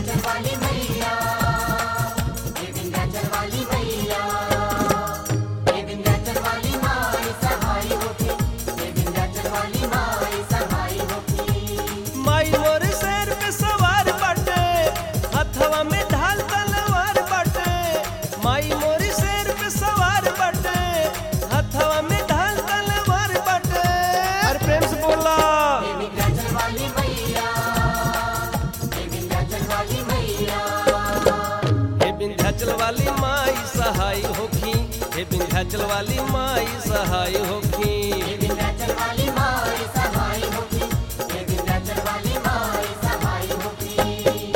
विंध्याचल वाली मैया हे विंध्याचल वाली मैया हे विंध्याचल वाली माई सहाय होके हे विंध्याचल वाली माई सहाय होके माई मोर शेर पे सवार बाटे हथवा में ढाल तलवार बाटे माई मोर शेर पे सवार बाटे हथवा में ढाल तलवार बाटे अरे प्रेम से बोला हे विंध्याचल वाली मैया हे विंध्याचल वाली मैया हे विंध्याचल वाली माई सहाय होखी हे विंध्याचल वाली माई सहाय होखी हे विंध्याचल वाली माई सहाय होके हे विंध्याचल वाली माई सहाय होके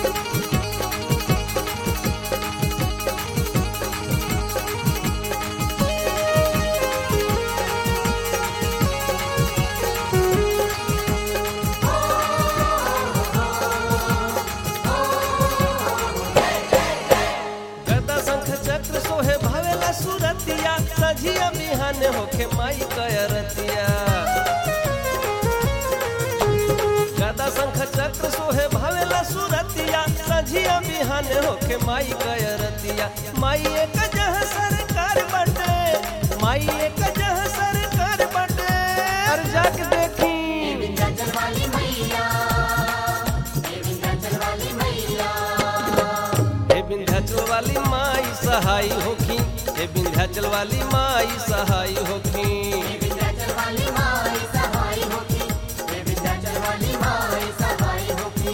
गदा शंख चक्र सोहे भावेला सुरतिया सझिया बिहान होखे माई कयरतिया गदा शंख चक्र सोहे भावेला सुरतिया सझिया बिहान होखे माई कयरतिया माई एक जह सरकार बटे माई एक जह सरकार बटे अर जाके देखी विंध्याचल वाली मैया हे विंध्याचल वाली मैया हे विंध्याचल वाली माई सहाय होखी हे विंध्याचल वाली माई सहाय होखी हे विंध्याचल वाली माई सहाय होके हे विंध्याचल वाली माई सहाय होके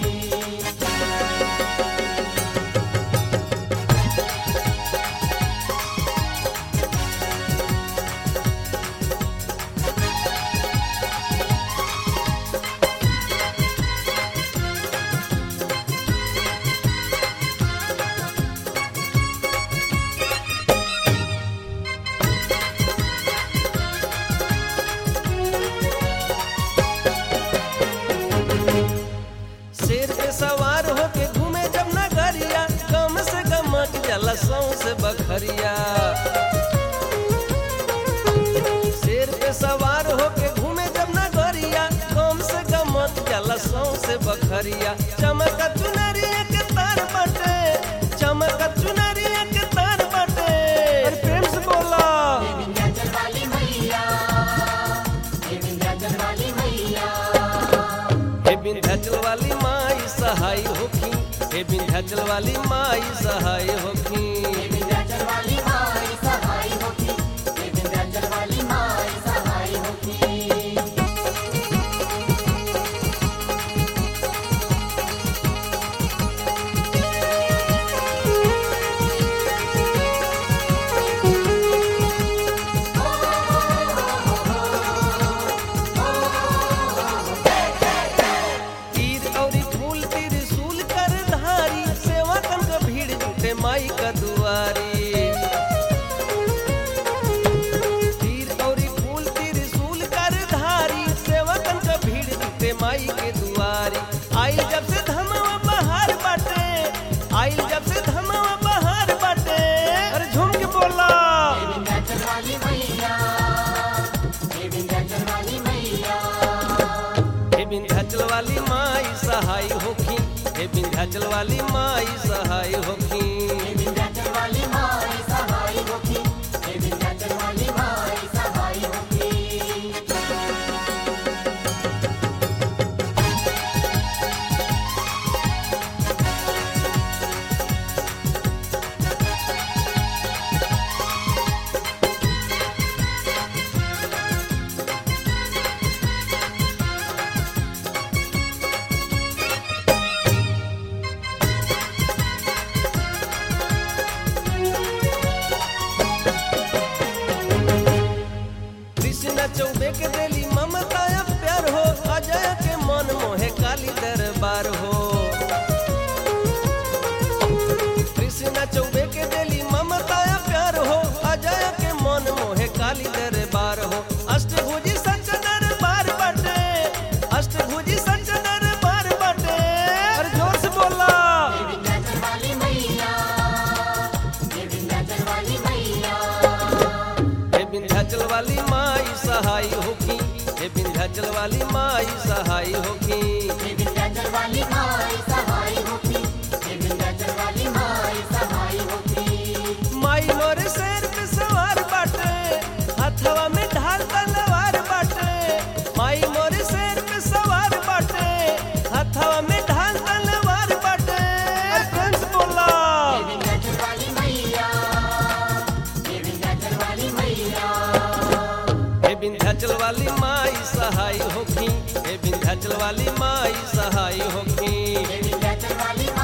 शेर पे सवार होके घूमे जब नगरिया गम से गमक जला सौ से बखरिया शेर पे सवार होके घूमे जब नगरिया गम से गमक जला सौ से बखरिया चमक चुनरिया के तार बटे चमक चुनरिया के तार बटे अरे प्रेम से बोला विंध्याचल वाली मैया हे विंध्याचल वाली मैया हे विंध्याचल वाली माई सहाय होखी हे विंध्याचल वाली माई सहाय होखी हे विंध्याचल वाली माई सहाय होके हे विंध्याचल वाली माई सहाय होके तीर औरी फूल त्रिशूल कर धारी सेवा कन का भीड़ जुटे माई का दुआरी तीर औरी फूल त्रिशूल कर धारी सेवा कन का भीड़ जुटे माई के दुआरी आइल जब से धमवा बहार बाटे आइल जब से धमवा बहार बाटे अरे झूम के बोला हे विंध्याचल वाली मैया हे विंध्याचल वाली मैया हे विंध्याचल वाली माई सहाय होखी हे विंध्याचल वाली माई सहाय होखी हे विंध्याचल वाली माई सहाय होके हे विंध्याचल वाली माई सहाय होके कृष्ण चौबे के देली ममता या प्यार हो अजय के मन मोहे काली दरबार हो कृष्ण चौबे के देली ममता या प्यार हो अजय के मन मोहे काली दरबार हो अष्टभुजी सच दरबार बटे अष्टभुजी सच दरबार बटे अरे जोर से बोला हे विंध्याचल वाली मैया हे विंध्याचल वाली मैया हे विंध्याचल वाली माई सहाय होखी हे विंध्याचल वाली माई सहाय होखी हे विंध्याचल वाली माई सहाय होके विंध्याचल वाली माई सहाय होखी हे विंध्याचल वाली माई सहाय होखी हे विंध्याचल वाली माई